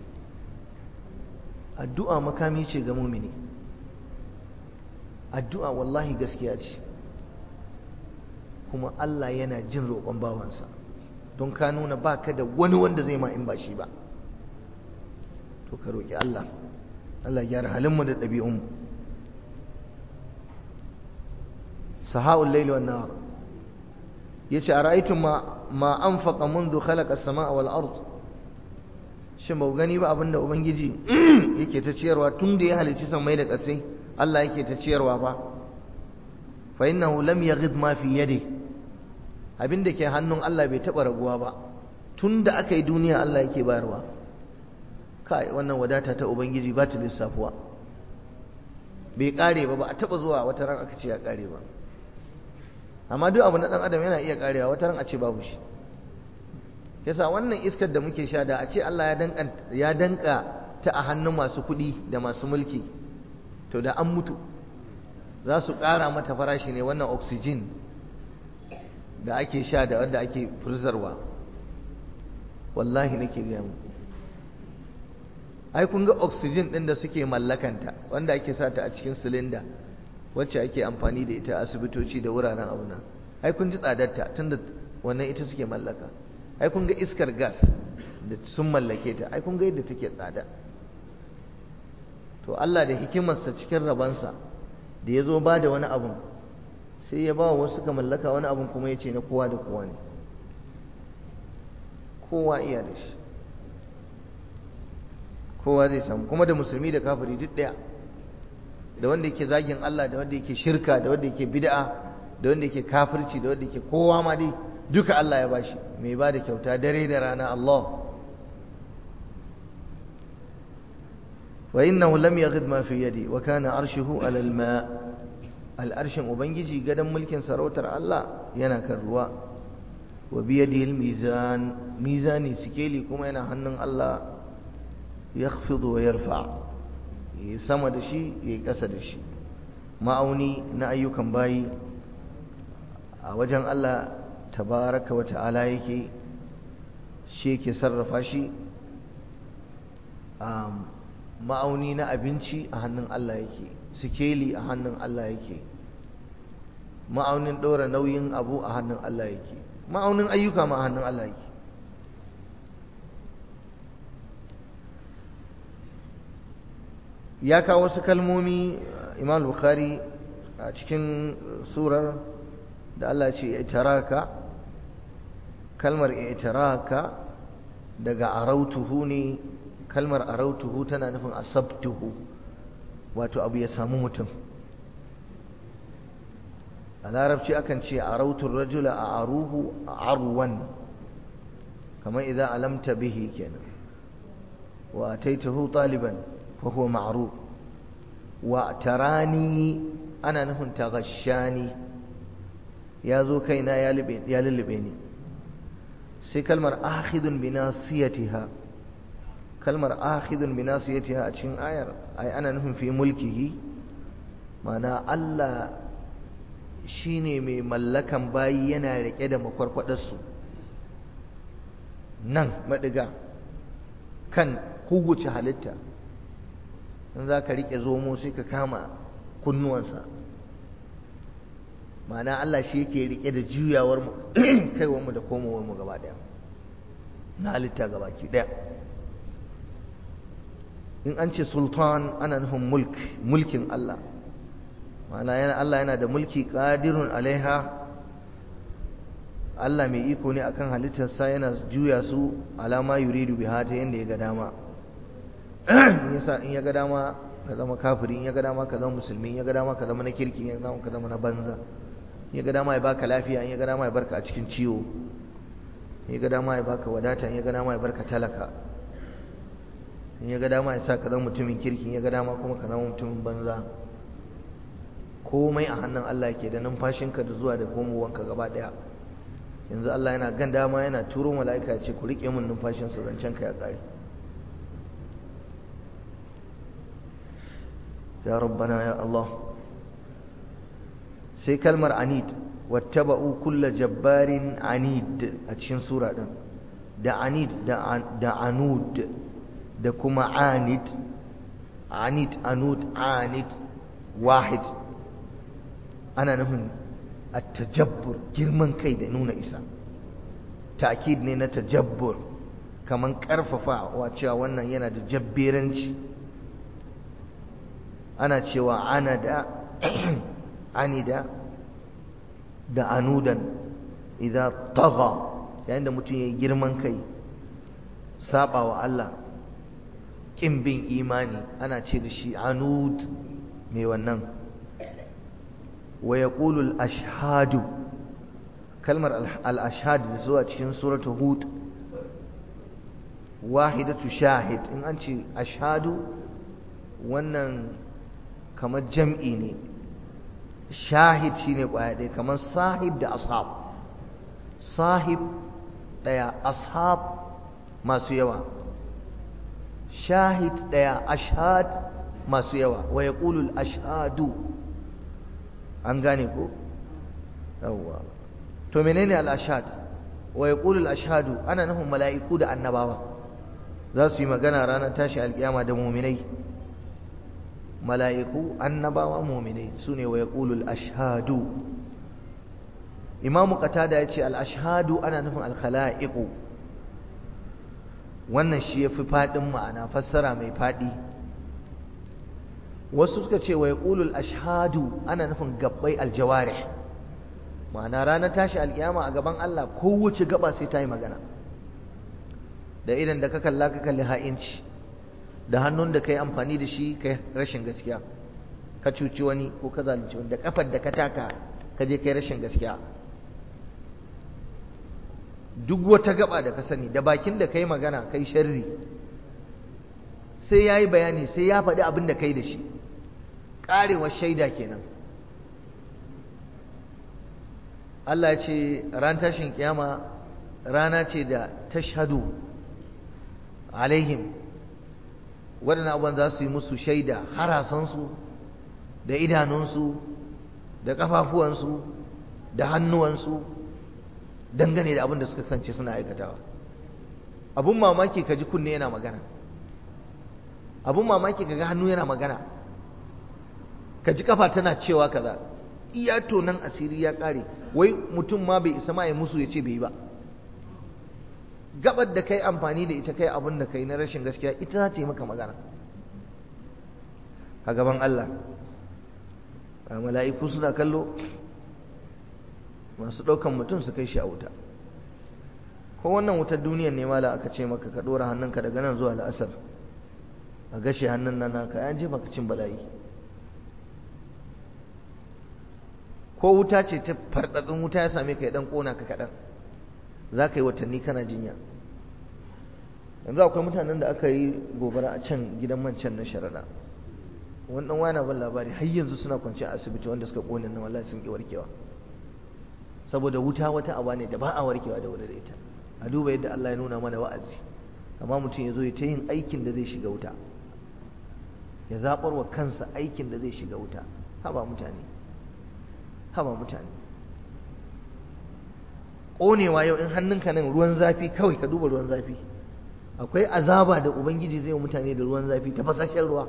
addu'a makami ce ga mumini addu'a wallahi gaskiya ce kuma Allah yana jin roƙon bawansa don ka nuna baka da wani wanda zai ma in ba shi ba to ka roƙi Allah Allah gyara halinmu da ɗabi'unmu sahaul layli wan nahar yace ara'aytum ma ma anfaqa منذ khalaqa as-samaa wal ard shin ba gani ba abinda ubangiji yake ta ciyarwa tun da ya halicci samai da ƙasai Allah yake ta ciyarwa ba fa innahu lam yaghid ma fi yadi abinda ke hannun Allah bai taba raguwa ba tun da aka yi duniya Allah yake bayarwa kai wannan wadata ta ubangiji ba ta lissafuwa bai kare ba ba a taba zuwa wata ran aka ce ya kare ba amma duk abu na dan adam yana iya karewa wata ran a ce babu shi yasa wannan iskar da muke sha da a ce Allah ya danka ya danka ta a hannun masu kuɗi da masu mulki to da an mutu za su ƙara mata farashi ne wannan oxygen da ake sha da wanda ake furzarwa wallahi nake gaya muku ai kun ga oxygen ɗin da suke mallakanta wanda ake sata a cikin silinda wacce ake amfani da ita asibitoci da wuraren auna ai kun ji tsadarta tunda wannan ita suke mallaka ai kun ga iskar gas da sun mallake ta ai kun ga yadda take tsada to Allah da hikimarsa cikin rabansa da ya zo ba da wani abun sai ya ba wa wasu ka mallaka wani abun kuma ya ce na kowa da kowa ne kowa iya da shi kowa zai samu kuma da musulmi da kafiri duk ɗaya da wanda yake zagin Allah da wanda yake shirka da wanda yake bid'a da wanda yake kafirci da wanda yake kowa ma dai duka Allah ya bashi mai ba da kyauta dare da rana Allah wa innahu lam yaghid ma fi yadi wa kana arshuhu ala alma al'arshin ubangiji gadan mulkin sarautar Allah yana kan ruwa wa bi yadihi almizan mizani sikeli kuma yana hannun Allah yakhfidu wa yarfa yi sama da shi yi kasa da shi ma'auni na ayyukan bayi a wajen Allah tabaraka wa ta'ala yake shi yake sarrafa shi ma'auni na abinci a hannun Allah yake sikeli a hannun Allah yake ma'aunin ɗora nauyin abu a hannun Allah yake ma'aunin ayyuka ma a hannun Allah yake ya kawo wasu kalmomi imam bukhari a cikin surar da Allah ce itaraka kalmar itaraka daga arautuhu ne kalmar arautuhu tana nufin asabtuhu wato abu ya samu mutum a larabci akan ce arautun rajula a aruhu arwan kamar idan alamta bihi kenan wa taitahu taliban fa huwa ma'ruf wa tarani ana nufin taghashani ya zo kaina ya lullube ni sai kalmar akhidun bi nasiyatiha kalmar akhidun bi nasiyatiha a cikin ayar ai ana nufin fi mulkihi mana Allah shine mai mallakan bayi yana rike da makwarkwadarsu nan madiga kan kuguce halitta in za ka rike zomo sai ka kama kunnuwansa ma'ana Allah shi yake rike da juyawar mu kaiwar mu da komowar mu gaba daya na halitta gaba ki daya in an ce sultan ana nufin mulk mulkin Allah ma'ana yana Allah yana da mulki qadirun alaiha Allah mai iko ne akan halittarsa yana juya su alama yuridu biha ta yanda ya ga dama in yasa in ya ga dama ka zama kafiri in ya ga dama ka zama musulmi in ya ga dama ka zama na kirki in ya ga dama ka zama na banza in ya ga dama ya baka lafiya in ya ga dama ya barka a cikin ciwo in ya ga dama ya baka wadata in ya ga dama ya barka talaka in ya ga dama ya sa ka zama mutumin kirki in ya ga dama kuma ka zama mutumin banza komai a hannun Allah yake da numfashinka da zuwa da komowanka gaba daya yanzu Allah yana gan dama yana turo mala'ika ce ku rike min numfashinsa zancen ka ya kare ya rabbana ya Allah sai kalmar anid wattaba'u kulla jabbarin anid a cikin sura din da anid da anud da kuma anid anid anud anid wahid ana nufin at-tajabbur girman kai da nuna isa ta'kid ne na tajabbur kaman karfafa wa cewa wannan yana da jabberanci ana cewa anada anida da anudan idan tagha yayin da mutum ya yi girman kai saba wa Allah ƙin bin imani ana ce da shi anud mai wannan wa ya ashhadu kalmar al-ashhad da zuwa cikin suratul hud wahidatu shahid in an ce ashhadu wannan kamar jam'i ne shahid shine kwaya ɗaya kamar sahib da ashab sahib ɗaya ashab masu yawa shahid ɗaya ashhad masu yawa wa ya ashhadu an gane ko yawwa to menene al-ashhad wa yaqulu al-ashhadu ana nufin mala'iku da annabawa za su yi magana ranar tashi alkiyama da mu'minai mala'iku annabawa mu'minai sune wa yaqulu al-ashhadu imamu qatada yace al-ashhadu ana nufin al-khala'iqu wannan shi yafi fadin ma'ana fassara mai fadi wasu suka ce wa yaqulu al-ashhadu ana nufin gabbai al-jawarih ma'ana ranar tashi alkiyama a gaban Allah kowace gaba sai ta yi magana da idan da ka kalla ka kalli ha'inci da hannun da ka yi amfani da shi ka rashin gaskiya ka cuci wani ko ka zalunci wani da kafar da ka taka ka je kai rashin gaskiya duk wata gaba da ka sani da bakin da ka yi magana kai sharri sai ya yi bayani sai ya faɗi abin da ka yi da shi ƙarewar shaida kenan Allah ce ran tashin kiyama rana ce da tashhadu alaihim waɗannan abubuwan za su yi musu shaida harasansu da idanunsu da ƙafafuwansu da hannuwansu dangane da abin da suka sance suna aikatawa abun mamaki ka ji kunne yana magana abun mamaki ka ga hannu yana magana ka ji kafa tana cewa kaza iya tonan asiri ya ƙare wai mutum ma bai isa ma ya musu ya ce bai ba gabar da kai amfani da ita kai abin da kai na rashin gaskiya ita za ta yi maka magana a gaban Allah a mala'iku suna kallo masu ɗaukan mutum su kai shi a wuta ko wannan wutar duniyar ne mala aka ce maka ka ɗora hannunka daga nan zuwa la'asar a gashe hannun nan naka ya jefa ka cin bala'i ko wuta ce ta fartsatsin wuta ya same ka ya dan kona ka kaɗan za ka yi watanni kana jinya yanzu akwai mutanen da aka yi gobara a can gidan man can na sharaɗa wani ɗan wani ban labari har yanzu suna kwanci a asibiti wanda suka ƙone na wallahi sun ƙi warkewa saboda wuta wata aba ne da ba a warkewa da wuri da ita a duba yadda Allah ya nuna mana wa'azi amma mutum ya zo ya ta yin aikin da zai shiga wuta ya zaɓar wa kansa aikin da zai shiga wuta haba mutane haba mutane ƙonewa yau in hannunka nan ruwan zafi kawai ka duba ruwan zafi akwai azaba da ubangiji zai wa mutane da ruwan zafi ta fasashen ruwa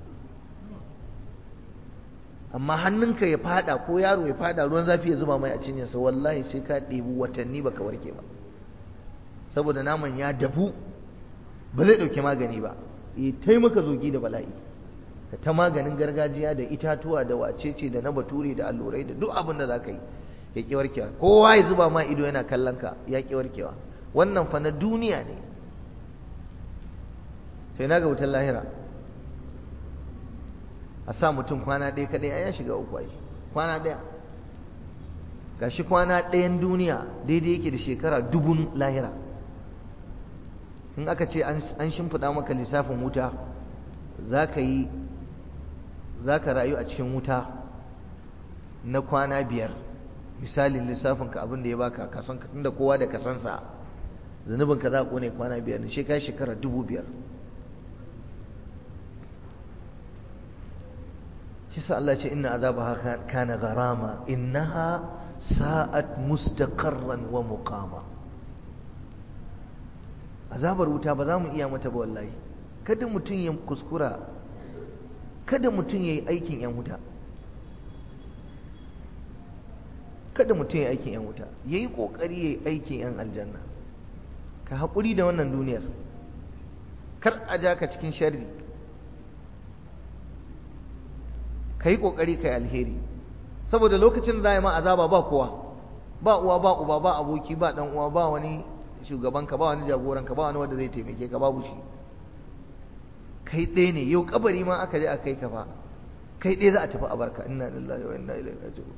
amma hannunka ya fada ko yaro ya fada ruwan zafi ya zuba mai a cinyarsa wallahi sai ka ɗebi watanni baka warke ba saboda naman ya dafu ba zai ɗauki magani ba ya taimaka zogi da bala'i ka ta maganin gargajiya da itatuwa da wacece da na bature da allurai da duk abin da za ka yi ya ƙi warkewa kowa ya zuba ma ido yana kallon ka ya ƙi warkewa wannan fa na duniya ne sai na ga wutar lahira a sa mutum kwana ɗaya kaɗai ya shiga uku ai kwana ɗaya gashi kwana ɗayan duniya daidai yake da shekara dubun lahira in aka ce an shimfiɗa maka lissafin wuta za ka yi za ka rayu a cikin wuta na kwana biyar misalin lissafinka abin da ya baka kasan tunda kowa da kasansa zunubinka za a kone kwana biyar ne shi kai shekara dubu biyar shi sa Allah ce inna azabaha kana gharama innaha sa'at mustaqarran wa muqama azabar wuta ba za mu iya mata ba wallahi kada mutum ya kuskura kada mutum ya yi aikin yan wuta kada mutum ya yi aikin yan wuta ya yi ƙoƙari ya yi aikin yan aljanna ka haƙuri da wannan duniyar kar a ja ka cikin sharri ka yi ƙoƙari ka yi alheri saboda lokacin da za a yi ma azaba ba kowa ba uwa ba uba ba aboki ba dan uwa ba wani shugabanka ba wani jagoranka ba wani wanda zai taimake ka babu shi kai ɗaya ne yau kabari ma aka je a kai ka fa kai ɗaya za a tafi a barka inna lillahi wa inna ilaihi raji'un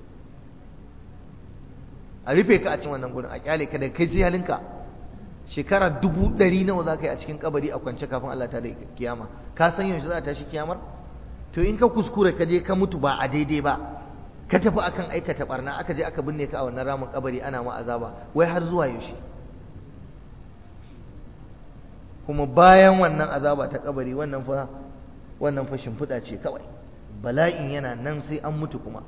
a rufe ka a cikin wannan gurin a kyale ka da kai sai halinka shekara dubu ɗari nawa za ka yi a cikin kabari a kwance kafin Allah ta da kiyama ka san yaushe za a tashi kiyamar to in ka kuskure ka je ka mutu ba a daidai ba ka tafi akan aikata barna aka je aka binne ka a wannan ramin kabari ana ma azaba wai har zuwa yaushe kuma bayan wannan azaba ta kabari wannan fa wannan fa shimfiɗa ce kawai bala'in yana nan sai an mutu kuma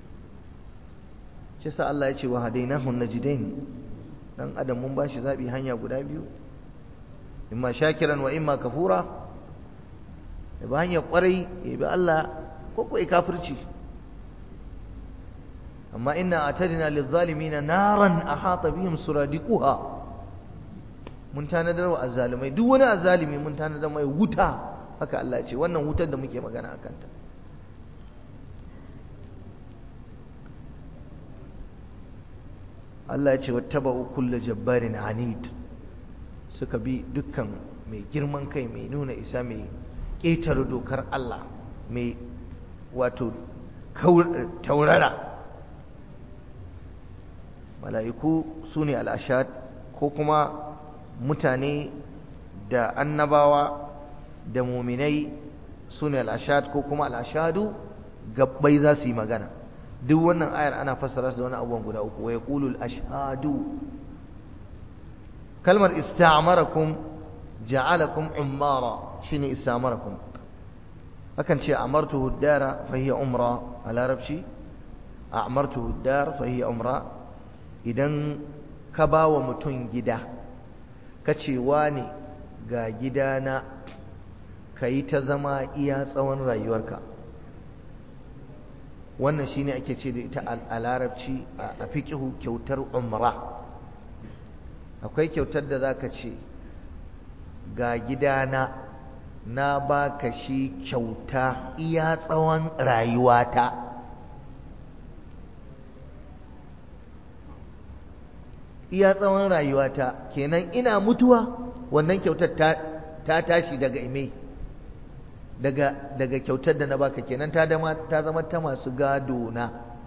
shi sa Allah ya ce wa hadainahu najdain dan adam mun bashi zabi hanya guda biyu imma shakiran wa imma kafura ya bi hanyar kwarai ya bi Allah ko ko kafirci amma inna atadina lizzalimina naran ahata bihim suradiquha mun tanadar wa azzalimai duk wani azzalimi mun tanadar mai wuta haka Allah ya ce wannan wutar da muke magana akan ta Allah ya ce wattaba'u kullu jabbarin anid suka bi dukkan mai girman kai mai nuna isa mai ƙetare dokar Allah mai wato taurara mala'iku su ne al'ashad ko kuma mutane da annabawa da muminai su ne al'ashad ko kuma al'ashadu gabbai za su yi magana duk wannan ayar ana fassara su da wani abubuwan guda uku wa yaqulu al-ashhadu kalmar ista'marakum ja'alakum ummara shine ista'marakum akan ce amartuhu ad-dara fa hiya umra a larabci a'martuhu ad-dar fa hiya umra idan ka bawa mutum gida ka ce wani ga gidana kayi ta zama iya tsawon rayuwarka wannan shine ake ce da ita a larabci a fiqihu kyautar umra akwai kyautar da zaka ce ga gidana na baka shi kyauta iya tsawon rayuwata iya tsawon rayuwata kenan ina mutuwa wannan kyautar ta, ta tashi daga ime daga daga kyautar da na baka kenan ta dama ta zama ta masu gado na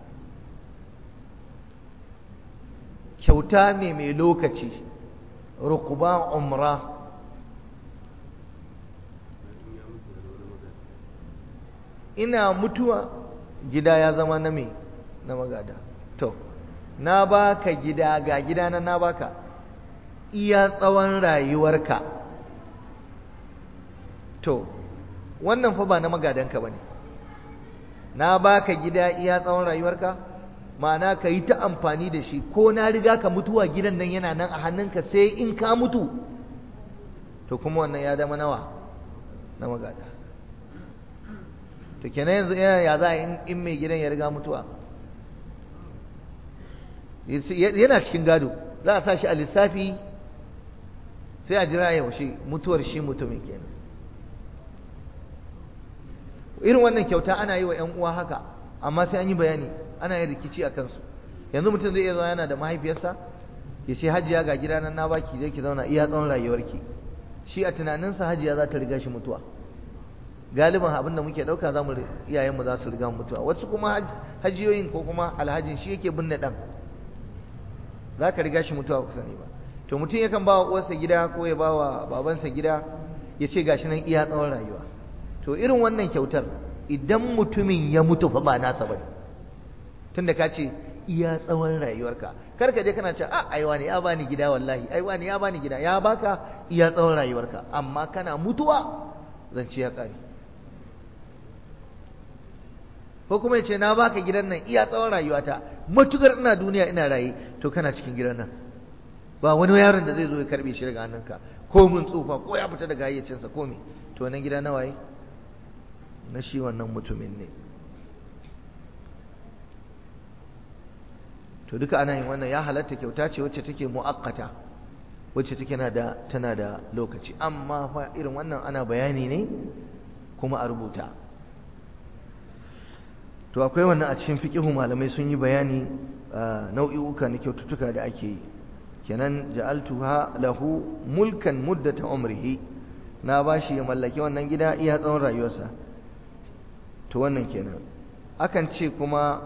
kyauta ne mai lokaci rukuba umra ina mutuwa gida ya zama na me na magada to na baka gida ga gida na na baka iya tsawon rayuwarka to wannan fa ba na magadanka bane na baka gida iya tsawon rayuwarka ma'ana ka yi ta amfani da shi ko na riga ka mutuwa gidan nan yana nan a hannunka sai in ka mutu to kuma wannan ya zama nawa na magada to kenan yanzu ya za a in mai gidan ya riga mutuwa yana cikin gado za a sa shi a lissafi sai a jira yaushe mutuwar shi mutumin kenan irin wannan kyauta ana yi wa 'yan uwa haka amma sai an yi bayani ana yin rikici a kansu yanzu mutum zai iya zuwa yana da mahaifiyarsa ya ce hajiya ga gida nan na baki zai ki zauna iya tsawon rayuwarki shi a tunaninsa hajiya za ta riga shi mutuwa galiban abin da muke ɗauka za mu iyayenmu za su riga mutuwa wasu kuma hajiyoyin ko kuma alhajin shi yake binne ɗan za ka riga shi mutuwa ku sani ba to mutum yakan ba wa uwarsa gida ko ya ba wa babansa gida ya ce gashi nan iya tsawon rayuwa to irin wannan kyautar idan mutumin ya mutu fa ba nasa bane tunda ka ce iya tsawon rayuwarka kar ka je kana ce a ai wani ya bani gida wallahi ai wani ya bani gida ya baka iya tsawon rayuwarka amma kana mutuwa zance ya kare ko kuma yace na baka gidan nan iya tsawon rayuwata matukar ina duniya ina raye to kana cikin gidan nan ba wani yaron da zai zo ya karbe shi daga hannunka ko mun tsufa ko ya fita daga hayyacinsa ko me to nan gida nawa yi na shi wannan mutumin ne to duka ana yin wannan ya halatta kyauta ce wacce take mu'akkata wacce take na da tana da lokaci amma fa irin wannan ana bayani ne kuma a rubuta to akwai wannan a cikin fiqihu malamai sun yi bayani nau'i'uka na kyaututtuka da ake yi kenan ja'altuha lahu mulkan muddata umrihi na bashi ya mallaki wannan gida iya tsawon rayuwarsa to wannan kenan akan ce kuma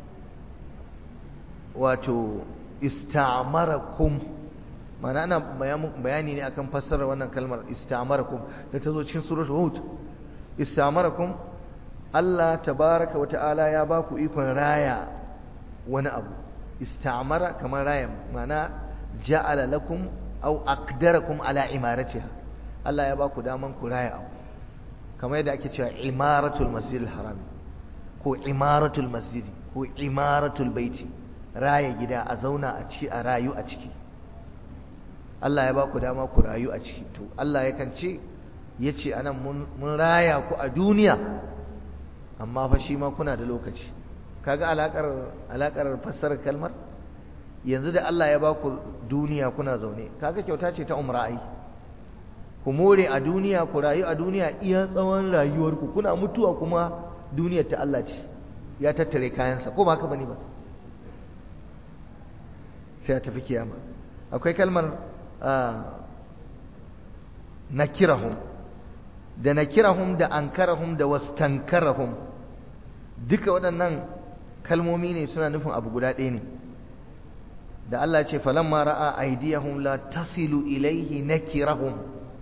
wato istamarakum mana ana bayani ne akan fassarar wannan kalmar istamarakum da ta zo cikin suratul hud istamarakum Allah tabaraka wa ta'ala ya ba ku ikon raya wani abu istamara kamar raya mana ja'ala lakum aw aqdarakum ala imaratiha Allah ya ba ku daman ku raya abu kamar yadda ake cewa imaratul masjidil haram ko imaratul masjidi ko imaratul baiti raya gida a zauna a ci a rayu a ciki Allah ya ba ku dama ku rayu a ciki to Allah yakan ce ya ce anan mun raya ku a duniya amma fa shi ma kuna da lokaci kaga alakar alakar fassarar kalmar yanzu da Allah ya ba ku duniya kuna zaune kaga kyauta ce ta umra ai ku more a duniya ku rayu a duniya iya tsawon rayuwarku kuna mutuwa kuma duniyar ta Allah ce ya tattare kayansa ko ba haka bane ba sai a tafi kiyama akwai kalmar nakirahum da nakirahum da ankarahum da wastankarahum duka waɗannan kalmomi ne suna nufin abu guda ɗaya ne da Allah ce falamma ra'a aydiyahum la tasilu ilaihi nakirahum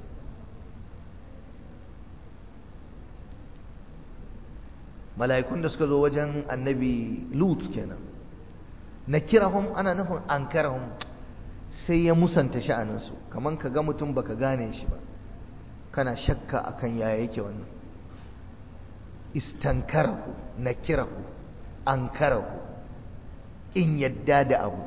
mala'ikun da suka zo wajen annabi lut kenan nakirahum ana nufin ankarahum sai ya musanta sha'aninsu kaman ka ga mutum baka gane shi ba kana shakka akan yaya yake wannan istankarahu nakirahu ankarahu in yadda da abu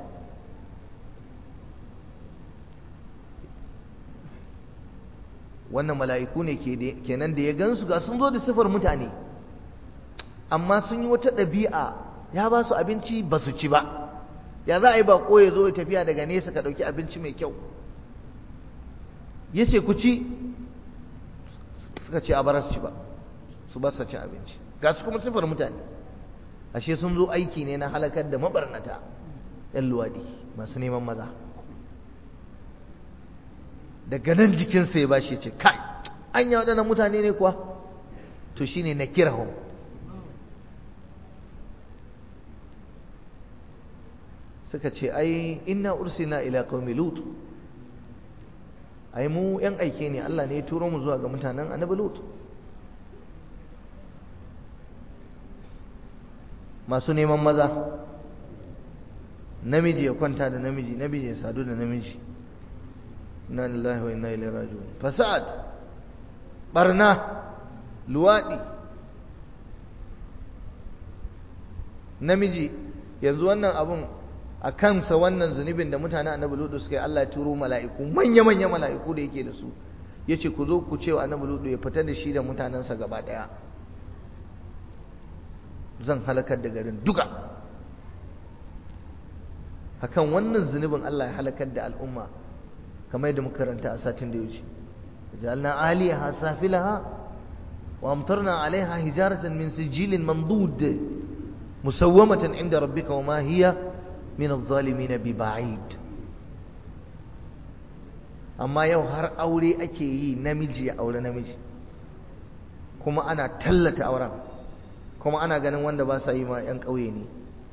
wannan mala'iku ne kenan da ya gansu ga sun zo da sifar mutane amma sun yi wata ɗabi'a ya ba su abinci ba su ci ba ya za a yi bako ya zo ya tafiya daga nesa ka ɗauki abinci mai kyau ya ce ku ci suka ce a bara su ci ba su ba su ci abinci ga su kuma sifar mutane ashe sun zo aiki ne na halakar da mabarnata yan luwaɗi masu neman maza daga nan jikinsa ya bashi ce kai an yi waɗannan mutane ne kuwa to shine na kirahun suka ce ai inna ursina ila qaumi lut ai mu yan aike ne Allah ne ya turo mu zuwa ga mutanen annabi lut masu neman maza namiji ya kwanta da namiji namiji ya sadu da namiji inna lillahi wa inna ilaihi raji'un fasad barna luwadi namiji yanzu wannan abun a kansa wannan zunubin da mutane annabi ludu suka yi Allah ya turo mala'iku manya-manya mala'iku da yake da su ya ce ku zo ku cewa annabi ludu ya fita da shi da mutanensa gaba ɗaya zan halakar da garin duka akan wannan zunubin Allah ya halakar da al'umma kamar yadda muka karanta a satin da ya wuce ja'alna aliyaha safilaha wa amtarna alaiha hijaratan min sijilin mandud musawwamatan inda rabbika wa ma hiya min adh-dhalimin bi ba'id amma yau har aure ake yi namiji ya aure namiji kuma ana tallata auren kuma ana ganin wanda ba sa yi ma 'yan ƙauye ne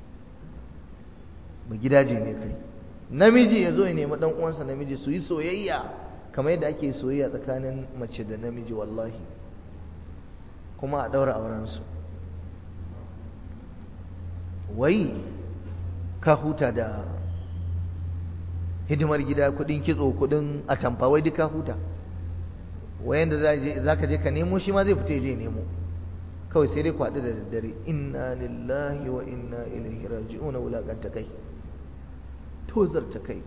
ba gidaje ne kai namiji ya zo ya nemi ɗan uwansa namiji su yi soyayya kamar yadda ake soyayya tsakanin mace da namiji wallahi kuma a ɗaura aurensu wai ka huta da hidimar gida kudin kitso kudin atamfa wai duk ka huta wayan da za ka je ka nemo shi ma zai fita je nemo kawai sai dai kwaɗi da daddare inna lillahi wa inna ilaihi raji'una wulaƙanta kai tozarta kai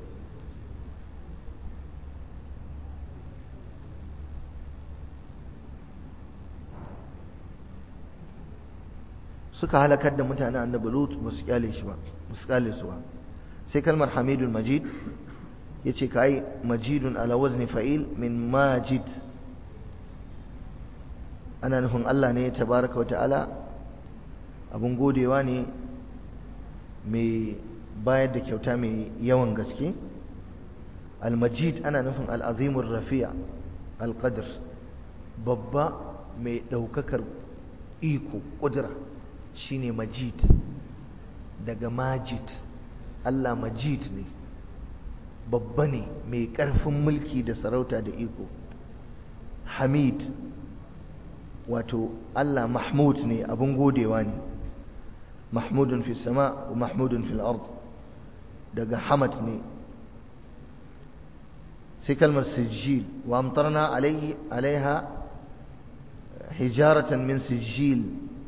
suka halakar da mutanen annabi lut ba su kyale shi ba ba su kyale su ba sai kalmar hamidun majid ya ce ka yi majidun ala wazni fa'il min majid ana nufin Allah ne tabaraka wa ta'ala abin godewa ne mai bayar da kyauta mai yawan gaske almajid ana nufin al'azimun rafi'a alƙadar babba mai ɗaukakar iko ƙudura shine majid daga majid Allah majid ne babba ne mai ƙarfin mulki da sarauta da iko hamid wato Allah mahmud ne abin godewa ne mahmudun fi sama wa mahmudun fil ard daga hamad ne sai kalmar sijil wa amtarna alaiha hijaratan min sijil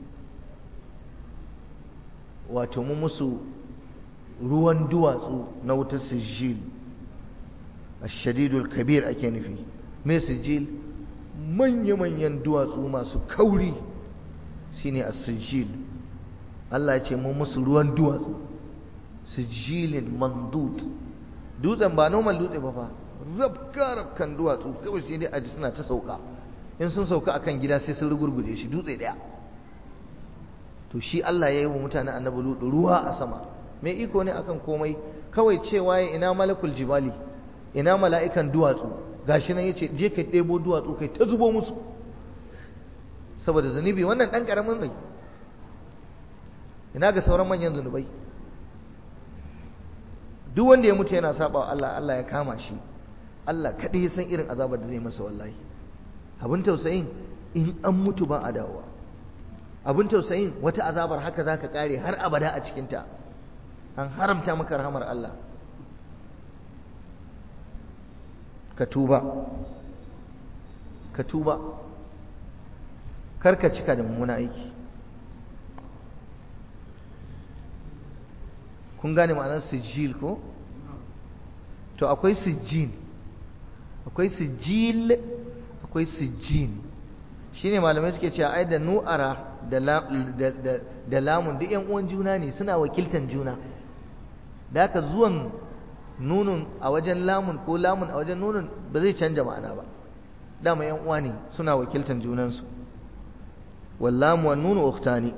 wato mu musu ruwan duwatsu na wutar sijil ashadidul kabir ake nufi me sijil manya-manyan duwatsu masu kauri shine as-sijil Allah ya ce mu musu ruwan duwatsu sijilin mandud dutsen ba normal dutse ba fa rabka rabkan duwatsu kawai sai dai aji suna ta sauka in sun sauka akan gida sai sun rugurguje shi dutse daya to shi Allah ya yi wa mutanen annabi lutu ruwa a sama mai iko ne akan komai kawai cewa ya ina malakul jibali ina mala'ikan duwatsu gashi nan yace je ka ɗebo duwatsu kai ta zubo musu saboda zunubi wannan ɗan ƙaramin zai ina ga sauran manyan zunubai duk wanda ya mutu yana saba wa Allah Allah ya kama shi Allah kaɗai ya san irin azabar da zai masa wallahi abin tausayin in an mutu ba a dawowa abin tausayin wata azabar haka za ka ƙare har abada a cikinta an haramta maka rahamar Allah ka tuba ka tuba karka cika da mummuna aiki kun gane ma'anar sijil ko to akwai sijjin akwai sijil akwai sijjin shine malamai suke cewa ai da nu'ara da lamun duk yan uwan juna ne suna wakiltan juna da haka zuwan nunun a wajen lamun ko lamun a wajen nunun ba zai canja ma'ana ba dama yan uwa ne suna wakiltan junansu wallamu wan nunu ukhtani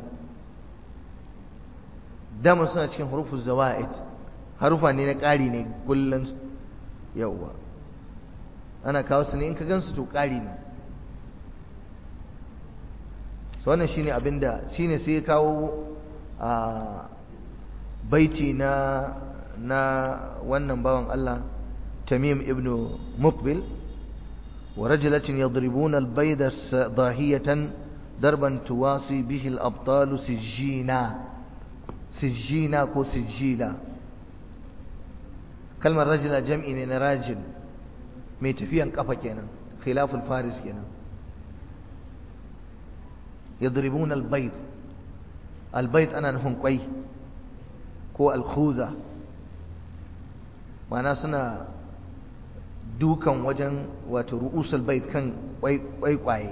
dama suna cikin hurufun zawa'id harufa ne na ƙari ne kullum yawwa ana kawo su ne in ka gansu to ƙari ne so wannan shine abinda shine sai ya kawo a baiti na na wannan bawan Allah Tamim ibn Muqbil wa rajulatin yadribuna al-bayda dahiyatan darban tuwasi bihi al-abtal sijjina sijjina ko sijjila kalmar rajula jam'i ne na rajil mai tafiyan kafa kenan khilaful faris kenan yadribuna albayt albayt ana nufin kwai ko alkhuza mana suna dukan wajen wato ru'usul bait kan kwaikwaye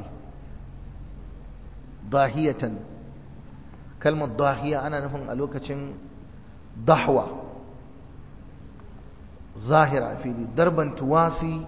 dahiyatan kalmar dahiya ana nufin a lokacin dahwa zahira fili darban tuwasi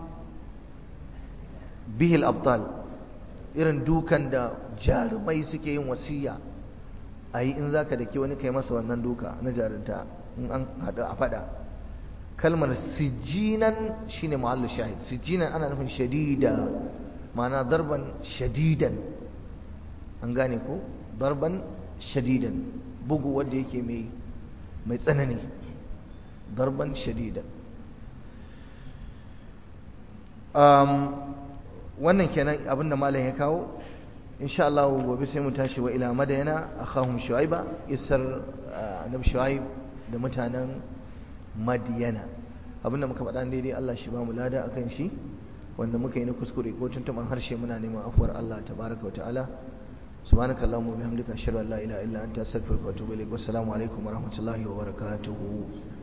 bihil abdal irin dukan da jarumai suke yin wasiya a yi in za ka dake wani kai masa wannan duka na jarunta in an haɗu a faɗa kalmar sijinan shine mahallu shahid sijinan ana nufin shadida ma'ana darban shadidan an gane ko darban shadidan bugu wanda yake mai mai tsanani darban shadidan wannan kenan abinda malam ya kawo insha Allah gobe sai mu tashi wa ila madayana akhahum shuaiba isar annabi shuaib da mutanen madiyana abinda muka faɗa daidai Allah shi ba mu lada akan shi wanda muka yi na kuskure ko tuntuban harshe muna neman afuwar Allah tabaraka wa ta'ala سبحانك اللهم وبحمدك اشهد ان لا اله الا انت استغفرك واتوب اليك والسلام عليكم ورحمه الله وبركاته